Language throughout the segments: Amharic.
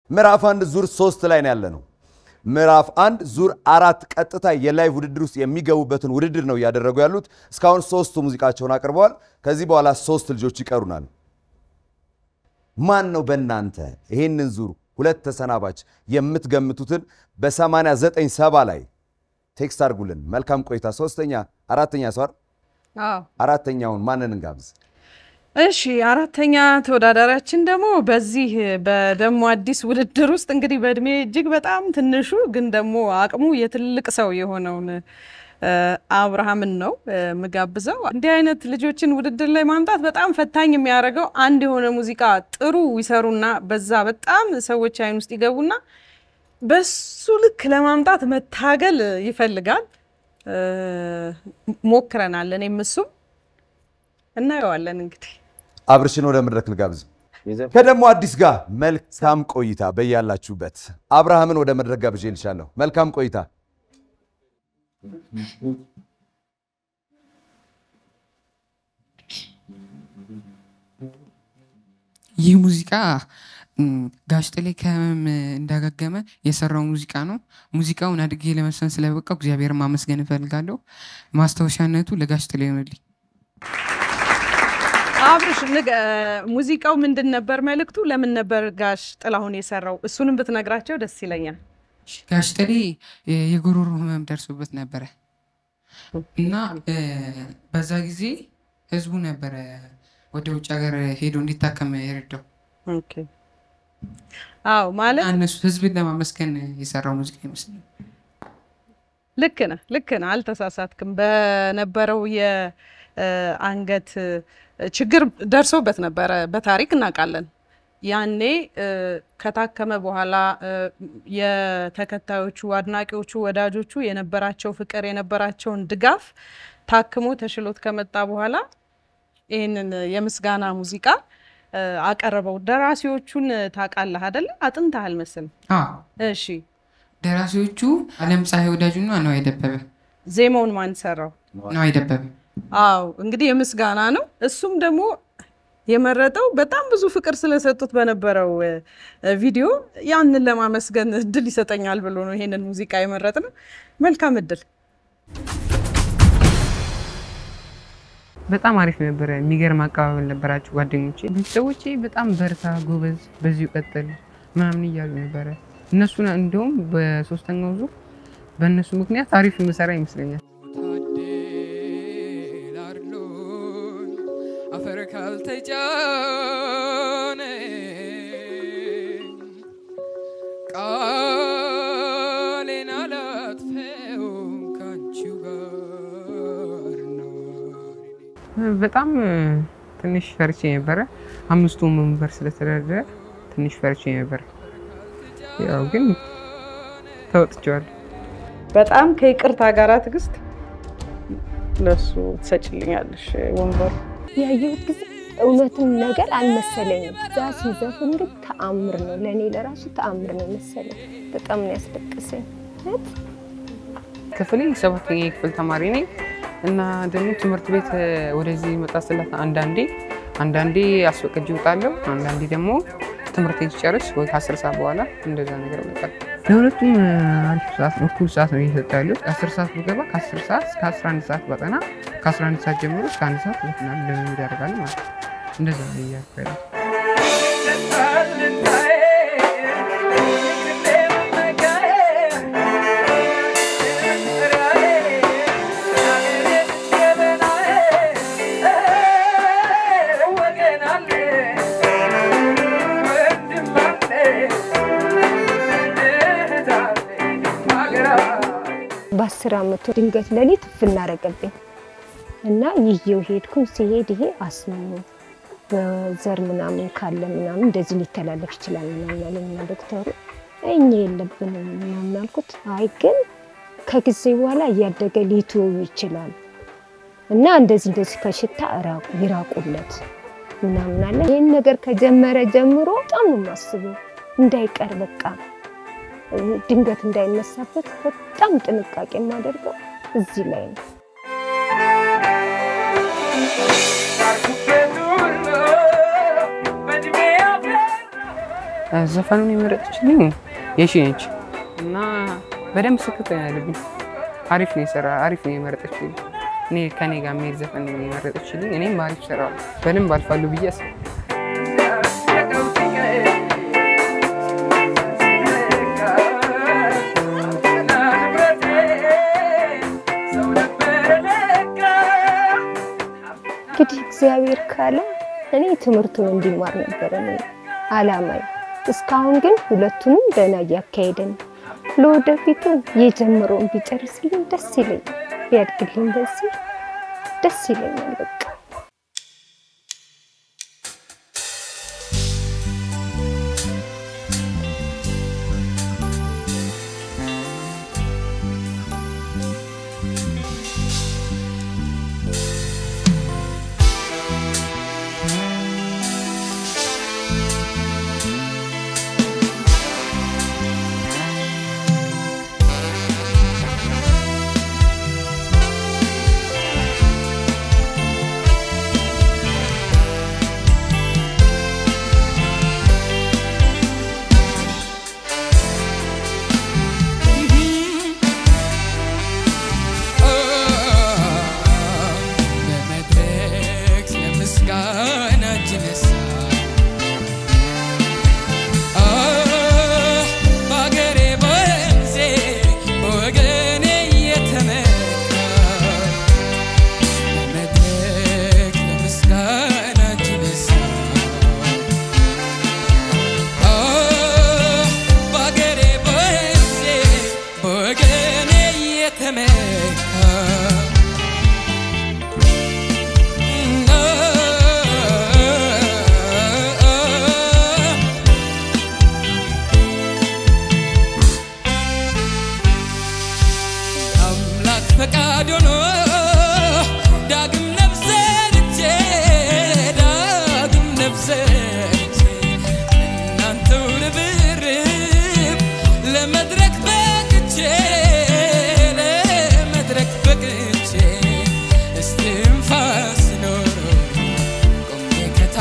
ምዕራፍ አንድ ዙር ሶስት ላይ ነው ያለ ነው። ምዕራፍ አንድ ዙር አራት ቀጥታ የላይቭ ውድድር ውስጥ የሚገቡበትን ውድድር ነው እያደረጉ ያሉት። እስካሁን ሶስቱ ሙዚቃቸውን አቅርበዋል። ከዚህ በኋላ ሶስት ልጆች ይቀሩናል። ማን ነው በእናንተ ይህንን ዙር ሁለት ተሰናባች የምትገምቱትን በ89 ሰባ ላይ ቴክስት አድርጉልን። መልካም ቆይታ። ሶስተኛ አራተኛ ሰር አዎ አራተኛውን ማንን እንጋብዝ? እሺ አራተኛ ተወዳዳሪያችን ደግሞ በዚህ በደሞ አዲስ ውድድር ውስጥ እንግዲህ በእድሜ እጅግ በጣም ትንሹ ግን ደግሞ አቅሙ የትልቅ ሰው የሆነውን እ፣ አብርሃምን ነው እ፣ የምጋብዘው። እንዲህ አይነት ልጆችን ውድድር ላይ ማምጣት በጣም ፈታኝ የሚያደርገው አንድ የሆነ ሙዚቃ ጥሩ ይሰሩና በዛ በጣም ሰዎች አይን ውስጥ ይገቡና በሱ ልክ ለማምጣት መታገል ይፈልጋል። እ፣ ሞክረናል፣ እኔም እሱም እናየዋለን እንግዲህ አብርሽን ወደ መድረክ ልጋብዝ። ከደሞ አዲስ ጋር መልካም ቆይታ በያላችሁበት። አብርሃምን ወደ መድረክ ጋብዤ ልሻለሁ። መልካም ቆይታ። ይህ ሙዚቃ ም፣ ጋሽ ጥሌ ከህመም እንዳገገመ የሰራው ሙዚቃ ነው። ሙዚቃውን አድጌ ለመስፈን ስለበቃው እግዚአብሔር ማመስገን እፈልጋለሁ። ማስታወሻነቱ ለጋሽ ጥሌ ይሆንልኝ። አብርሽ ንገ- ሙዚቃው ምንድን ነበር መልእክቱ? ለምን ነበር ጋሽ ጥላሁን የሰራው? እሱንም ብትነግራቸው ደስ ይለኛል። ጋሽ ጥሌ የ- የጉሮሮ ህመም ደርሶበት ነበረ እና እ፣ በዛ ጊዜ ህዝቡ ነበረ ወደ ውጭ ሀገር ሄዶ እንዲታከም የረዳው ኦኬ። አዎ ማለት እና እነሱ ህዝብን ለማመስገን የሰራው ሙዚቃ ይመስለኛል። ልክ ነህ፣ ልክ ነህ፣ አልተሳሳትክም። በነበረው የአንገት ችግር ደርሶበት ነበረ፣ በታሪክ እናውቃለን። ያኔ እ፣ ከታከመ በኋላ እ፣ የተከታዮቹ አድናቂዎቹ፣ ወዳጆቹ የነበራቸው ፍቅር የነበራቸውን ድጋፍ ታክሞ ተሽሎት ከመጣ በኋላ ይህንን የምስጋና ሙዚቃ እ፣ አቀረበው። ደራሲዎቹን ታውቃለህ አይደለ? አጥንተሃል መሰለኝ። አዎ እሺ፣ ደራሲዎቹ አለም ፀሐይ ወዳጁና ነዋይ ደበበ ዜማውን ማን ሰራው? ነዋይ ደበበ አው እንግዲህ የምስጋና ነው። እሱም ደግሞ የመረጠው በጣም ብዙ ፍቅር ስለሰጡት በነበረው እ፣ ቪዲዮ ያንን ለማመስገን እድል ይሰጠኛል ብሎ ነው ይሄንን ሙዚቃ የመረጥ ነው። መልካም እድል። በጣም አሪፍ ነበረ። የሚገርም አቀባበል ነበራቸው ጓደኞቼ። ቤተሰቦቼ በጣም በርታ፣ ጎበዝ፣ በዚሁ ቀጥል ምናምን እያሉ ነበረ። እነሱን እንደውም በሶስተኛው ዙር በእነሱ ምክንያት አሪፍ ምሰራ ይመስለኛል። ታደላርሎን አፈር ካልተጫነ ቃሌን አላጥፈውም ካንቺው ጋር ነው። በጣም እ፣ ትንሽ ፈርቼ ነበረ። አምስቱ መንበር ስለተደረደረ ትንሽ ፈርቼ ነበረ። ያው ግን ተወጥቼዋለሁ። በጣም ከይቅርታ ጋር ትዕግስት ለሱ ትሰጭልኛለሽ ወንበሩ ያየሁት ጊዜ እውነትም ነገር አልመሰለኝም። እዛ ሲዘፍን ግን ተአምር ነው፣ ለእኔ ለራሱ ተአምር ነው መሰለኝ። በጣም ነው ያስለቀሰኝ። እውነት ክፍሌ ሰባተኛ ክፍል ተማሪ ነኝ እና ደግሞ ትምህርት ቤት እ፣ ወደዚህ መጣ ስላት አንዳንዴ አንዳንዴ አስፈቅጄ እወጣለሁ፣ አንዳንዴ ደግሞ ትምህርት ሲጨርስ ወይ ከአስር ሰዓት በኋላ እንደዛ ነገር መጣል። ለሁለቱም እ፣ አሪፍ ሰዓት ነው፣ እኩል ሰዓት ነው እየሰጠ ያሉት። አስር ሰዓት ብገባ ከአስር ሰዓት እስከ አስራ አንድ ሰዓት ባጠና ከአስራ አንድ ሰዓት ጀምሮ እስከ አንድ ሰዓት ዘፍናል ልምምድ ያደርጋል ማለት ነው። እንደዛ ነው እያልኩ ያለሁት። በአስር አመቱ ድንገት ሌሊት ፍናረገብኝ እና ይዤው ሄድኩኝ። ሲሄድ ይሄ አስም ነው በዘር ምናምን ካለ ምናምን እንደዚህ ሊተላለፍ ይችላል ምናምን አለኝና ዶክተሩ እኛ የለብንም ምናምን አልኩት። አይ ግን ከጊዜ በኋላ እያደገ ሊትወው ይችላል እና እንደዚህ እንደዚህ ከሽታ እራቁ ይራቁለት ምናምን አለ። ይህን ነገር ከጀመረ ጀምሮ በጣም ነው የማስበው እንዳይቀር በቃ ድንገት እንዳይነሳበት በጣም ጥንቃቄ የማደርገው እዚህ ላይ ነው። ዘፈኑን የመረጠችልኝ የሺ ነች እና በደንብ ስክት ያለብኝ አሪፍ ነው የሰራ አሪፍ ነው የመረጠችልኝ። እኔ ከኔ ጋር የሚሄድ ዘፈን ነው የመረጠችልኝ። እኔም አሪፍ ሰራ በደንብ አልፋሉ ብዬ አስባለሁ። እንግዲህ እግዚአብሔር ካለ እኔ ትምህርቱን እንዲማር ነበረ እኔ አላማዬ። እስካሁን ግን ሁለቱንም ደህና እያካሄደ ነው። ለወደፊቱ የጀመረውን ቢጨርስልኝ ደስ ይለኛል። ቢያድግልኝ በዚህ ደስ ይለኛል። በቃ በመድረክ ለምስጋና እጅ ነሳ በአገሬ በወንዜ በወገኔ እየተመካ በመድረክ ለምስጋና እጅ ነሳ በአገሬ በወንዜ በወገኔ እየተመካ አምላክ ፈቃድ ሆኖ ዳግም ነፍሰንቼ ዳግም ነፍሰንቼ እናንተው ርብርብ ለመድረክ በቅቼ ለመድረክ በቅቼ እስትንፋስ ኖሮ ቆሜ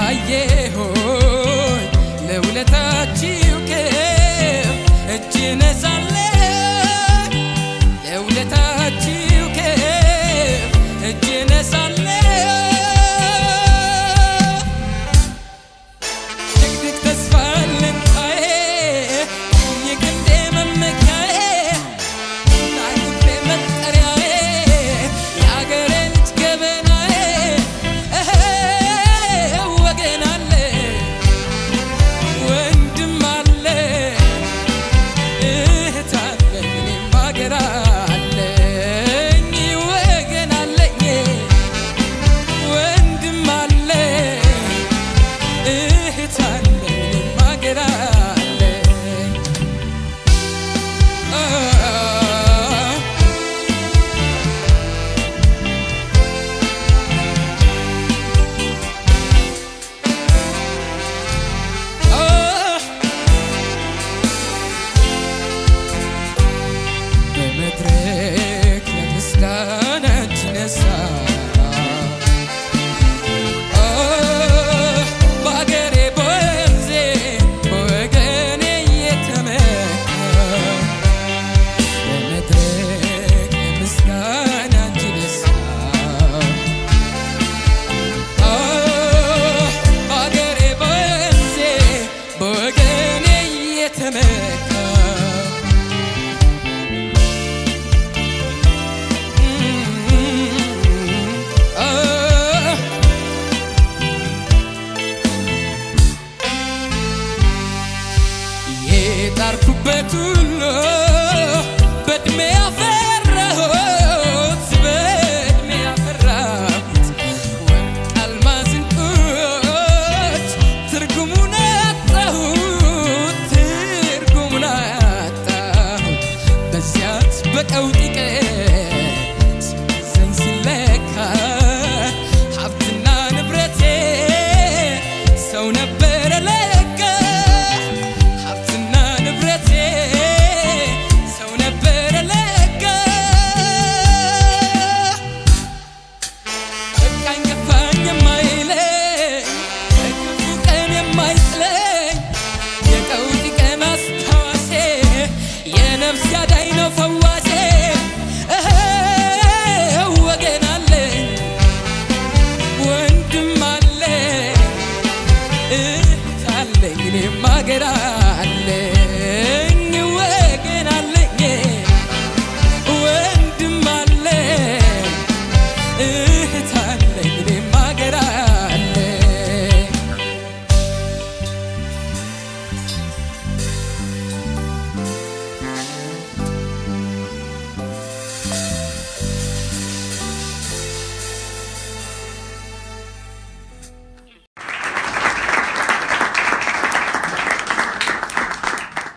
ከታየሆኝ ለውለታችሁ ክብር እጅ ነሳለሁ ለውለታችሁ ክብር እጅ ነሳለሁ ድቅድቅ ተስፋ ልንጣዬ የግንዴ መመኪያዬ ታሪኬ መጠሪያዬ የአገሬ ልጅ ገበናዬ እህ ወገን አለ ወንድም አለ እህት አለ እኔም አገር አለኝ ወገን አለኝ ወንድም አለ እህት አለ እኔም አገር አለኝ አ በመድረክ ለምስጋና እጅ ነሳ በአገሬ በወንዜ በወገኔ እየተመካ በመድረክ ለምስጋና እጅ ነሳ በአገሬ በወንዜ በወገኔ እየተመካ የጣርኩበት ሁሉ በእድሜ ያፈራሁት በእድሜ ያፈራሁት ወርቅ አልማዝ ዕንቁዎች ትርጉሙን አጣሁት ትርጉሙን አጣሁት በዚያች በቀውጢ ቀን ሲመዘን ሲለካ ሀብትና ንብረቴ ሰው ነበረ ለካ ሀብትና ንብረቴ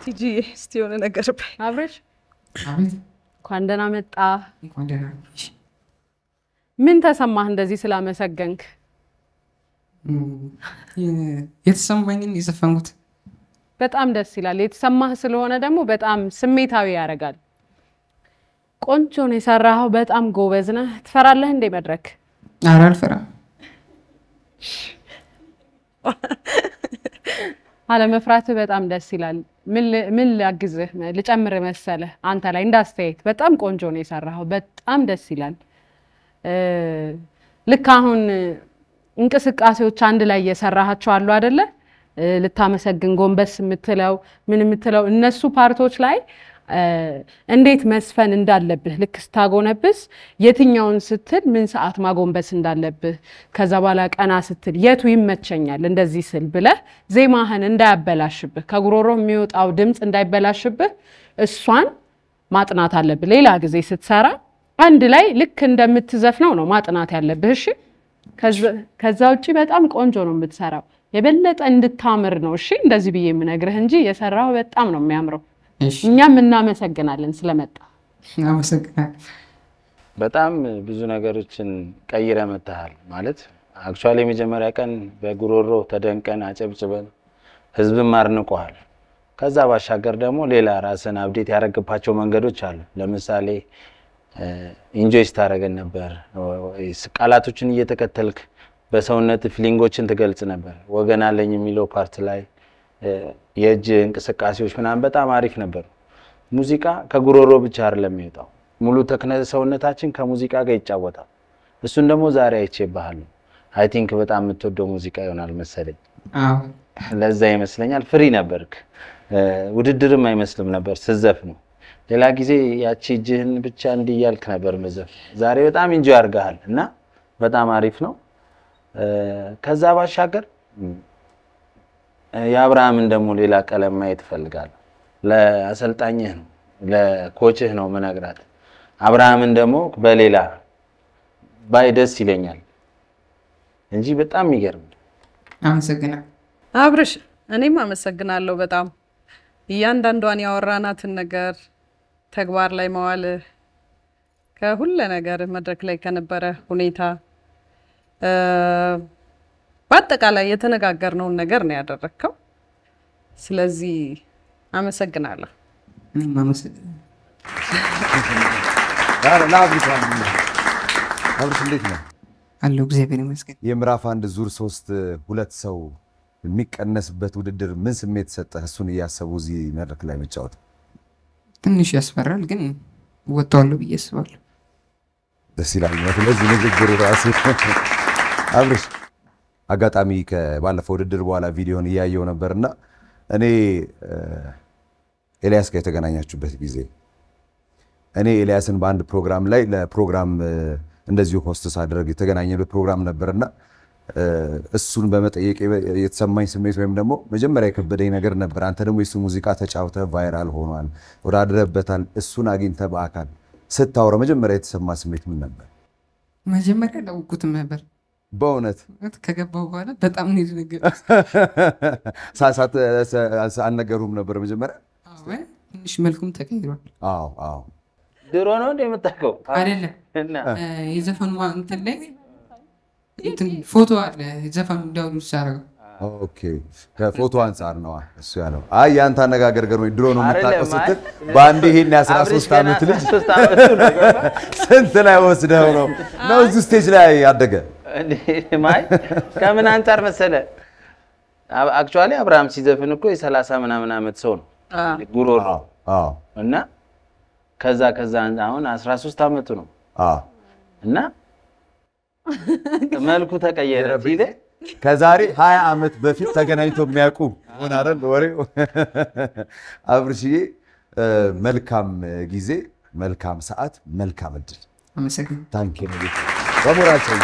ቲጂ እስቲ የሆነ ነገር በይ። አብረሽ አቤት እንኳን ደህና መጣ። እንኳን ደህና ቆየሽ። ምን ተሰማህ እንደዚህ ስላመሰገንክ? የ- የተሰማኝን የዘፈንኩት በጣም ደስ ይላል። የተሰማህ ስለሆነ ደግሞ በጣም ስሜታዊ ያደርጋል። ቆንጆ ነው የሰራኸው። በጣም ጎበዝ ነህ። ትፈራለህ እንዴ መድረክ? ኧረ አልፈራም። አለመፍራትህ በጣም ደስ ይላል። ምን ል- ምን ላግዝህ ልጨምር መሰለህ? አንተ ላይ እንዳስተያየት በጣም ቆንጆ ነው የሰራኸው። በጣም ደስ ይላል። እ፣ ልክ አሁን እንቅስቃሴዎች አንድ ላይ እየሰራሃቸው አሉ አደለ? እ፣ ልታመሰግን ጎንበስ የምትለው ምን የምትለው እነሱ ፓርቶች ላይ እ፣ እንዴት መስፈን እንዳለብህ ልክ ስታጎነብስ የትኛውን ስትል ምን ሰዓት ማጎንበስ እንዳለብህ ከዛ በኋላ ቀና ስትል የቱ ይመቸኛል እንደዚህ ስል ብለህ ዜማህን እንዳያበላሽብህ ከጉሮሮ የሚወጣው ድምፅ እንዳይበላሽብህ እሷን ማጥናት አለብህ። ሌላ ጊዜ ስትሰራ አንድ ላይ ልክ እንደምትዘፍነው ነው ማጥናት ያለብህ። እሺ። ከዛ- ከዛ ውጭ በጣም ቆንጆ ነው የምትሰራው። የበለጠ እንድታምር ነው እሺ፣ እንደዚህ ብዬ የምነግርህ እንጂ የሰራው በጣም ነው የሚያምረው። እሺ፣ እኛም እናመሰግናለን ስለመጣ። አመሰግናለሁ። በጣም ብዙ ነገሮችን ቀይረ መጥተሃል። ማለት አክቹዋሊ የመጀመሪያ ቀን በጉሮሮ ተደንቀን አጨብጭበን ህዝብም አድንቆሃል። ከዛ ባሻገር ደግሞ ሌላ ራስን አብዴት ያደረግባቸው መንገዶች አሉ። ለምሳሌ ኢንጆይ ስታደረገን ነበር። ቃላቶችን እየተከተልክ በሰውነት ፊሊንጎችን ትገልጽ ነበር። ወገን አለኝ የሚለው ፓርት ላይ እ፣ የእጅ እንቅስቃሴዎች ምናምን በጣም አሪፍ ነበሩ። ሙዚቃ ከጉሮሮ ብቻ አይደለም የሚወጣው፣ ሙሉ ተክነ ሰውነታችን ከሙዚቃ ጋር ይጫወታል። እሱን ደግሞ ዛሬ አይቼብሃለሁ። አይ ቲንክ በጣም የምትወደው ሙዚቃ ይሆናል መሰለኝ። አዎ ለዛ ይመስለኛል ፍሪ ነበርክ። እ፣ ውድድርም አይመስልም ነበር ስዘፍ ነው። ሌላ ጊዜ ያቺ እጅህን ብቻ እንዲህ እያልክ ነበር መዘፍ። ዛሬ በጣም ኢንጆይ አድርገሃል እና በጣም አሪፍ ነው። እ፣ ከዛ ባሻገር እ፣ የአብርሃምን ደግሞ ሌላ ቀለም ማየት እፈልጋለሁ። ለአሰልጣኝህ ነው ለኮችህ ነው ምነግራት። አብርሃምን ደግሞ በሌላ ባይ ደስ ይለኛል እንጂ በጣም የሚገርም አመሰግናለሁ። አብርሽ እኔም አመሰግናለሁ በጣም እያንዳንዷን ያወራናትን ነገር ተግባር ላይ መዋል ከሁለ ነገር መድረክ ላይ ከነበረ ሁኔታ እ፣ በአጠቃላይ የተነጋገርነውን ነገር ነው ያደረግከው። ስለዚህ አመሰግናለሁ። እኔም አመሰግናለሁ። ለአብሪሽ አብሪሽ እንዴት ነው? አለሁ እግዚአብሔር ይመስገን። የምዕራፍ አንድ ዙር ሶስት ሁለት ሰው የሚቀነስበት ውድድር ምን ስሜት ሰጠህ? እሱን እያሰቡ እዚህ መድረክ ላይ መጫወት ትንሽ ያስፈራል፣ ግን እወጣዋለሁ ብዬ አስባለሁ። ደስ ይላል። ስለዚህ ንግግሩ ራሱ አብርሽ አጋጣሚ ከባለፈው ውድድር በኋላ ቪዲዮን እያየው ነበርና እኔ እ፣ ኤልያስ ጋር የተገናኛችሁበት ጊዜ እኔ ኤልያስን በአንድ ፕሮግራም ላይ ለፕሮግራም እ፣ እንደዚሁ ሆስትስ አድረግ የተገናኘበት ፕሮግራም ነበርና እ፣ እሱን በመጠየቅ የተሰማኝ ስሜት ወይም ደግሞ መጀመሪያ የከበደኝ ነገር ነበር። አንተ ደግሞ የሱ ሙዚቃ ተጫውተ ቫይራል ሆኗል፣ ወዳድረበታል። እሱን አግኝተ በአካል ስታወራ መጀመሪያ የተሰማ ስሜት ምን ነበር? መጀመሪያ አላወኩትም ነበር። በእውነት እውነት ከገባው በኋላ በጣም ነው የደነገጥኩት። ሳ- ሳት- ሳ- አልነገሩም ነበር መጀመሪያ? አዎ፣ ትንሽ መልኩም ተቀይሯል። አዎ አዎ ድሮ ነው እንደ የምታውቀው አይደለም እና እ፣ የዘፈኑ እንትን ላይ እንትን ፎቶ አለ ዘፈኑ ዳውንሎድ ሳደርገው ኦኬ ከፎቶ አንጻር ነዋ እሱ ያለው። አይ የአንተ አነጋገር ገርሞኝ ድሮ ነው የምታውቀው አይደለም፣ አይ ስትል በአንድ ይሄን አብሬሽ የ13 ገና ዓመት ልጅ 13 ዓመቱ ነው ገባ? ስንት ላይ ወስደው ነው ነው እዚህ ስቴጅ ላይ ያደገ? እንዴ፣ ማይ ከምን አንጻር መሰለ አክቹዋሊ አብርሃም ሲዘፍን እኮ የሰላሳ ምናምን ዓመት ሰው ነው ጉሮሮ አዎ አዎ እና ከዛ ከዛ አሁን 13 ዓመቱ ነው አዎ እና መልኩ ተቀየረ ሲል ከዛሬ 20 ዓመት በፊት ተገናኝተው የሚያውቁ ሆን አይደል ወሬው። አብርሽዬ እ፣ መልካም ጊዜ፣ መልካም ሰዓት፣ መልካም እድል። አመሰግናለሁ። ታንኪ በሞራል ሰው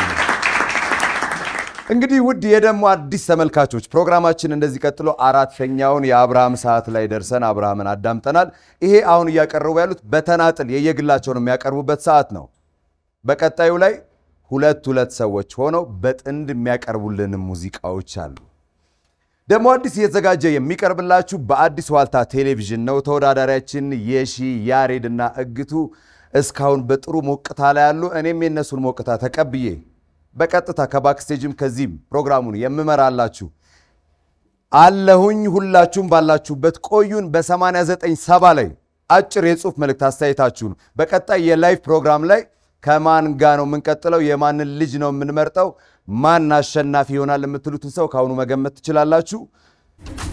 እንግዲህ ውድ የደሞ አዲስ ተመልካቾች ፕሮግራማችን እንደዚህ ቀጥሎ አራተኛውን የአብርሃም ሰዓት ላይ ደርሰን አብርሃምን አዳምጠናል። ይሄ አሁን እያቀረቡ ያሉት በተናጥል የየግላቸውን የሚያቀርቡበት ሰዓት ነው። በቀጣዩ ላይ ሁለት ሁለት ሰዎች ሆነው በጥንድ የሚያቀርቡልን ሙዚቃዎች አሉ። ደግሞ አዲስ እየተዘጋጀ የሚቀርብላችሁ በአዲስ ዋልታ ቴሌቪዥን ነው። ተወዳዳሪያችን የሺ ያሬድና እግቱ እስካሁን በጥሩ ሞቅታ ላይ ያሉ፣ እኔም የነሱን ሞቅታ ተቀብዬ በቀጥታ ከባክስቴጅም ከዚህም ፕሮግራሙን የምመራላችሁ አለሁኝ። ሁላችሁም ባላችሁበት ቆዩን። በ8970 ላይ አጭር የጽሁፍ መልእክት አስተያየታችሁን በቀጣይ የላይቭ ፕሮግራም ላይ ከማን ጋ ነው የምንቀጥለው፣ የማንን ልጅ ነው የምንመርጠው፣ ማን አሸናፊ ይሆናል የምትሉትን ሰው ከአሁኑ መገመት ትችላላችሁ።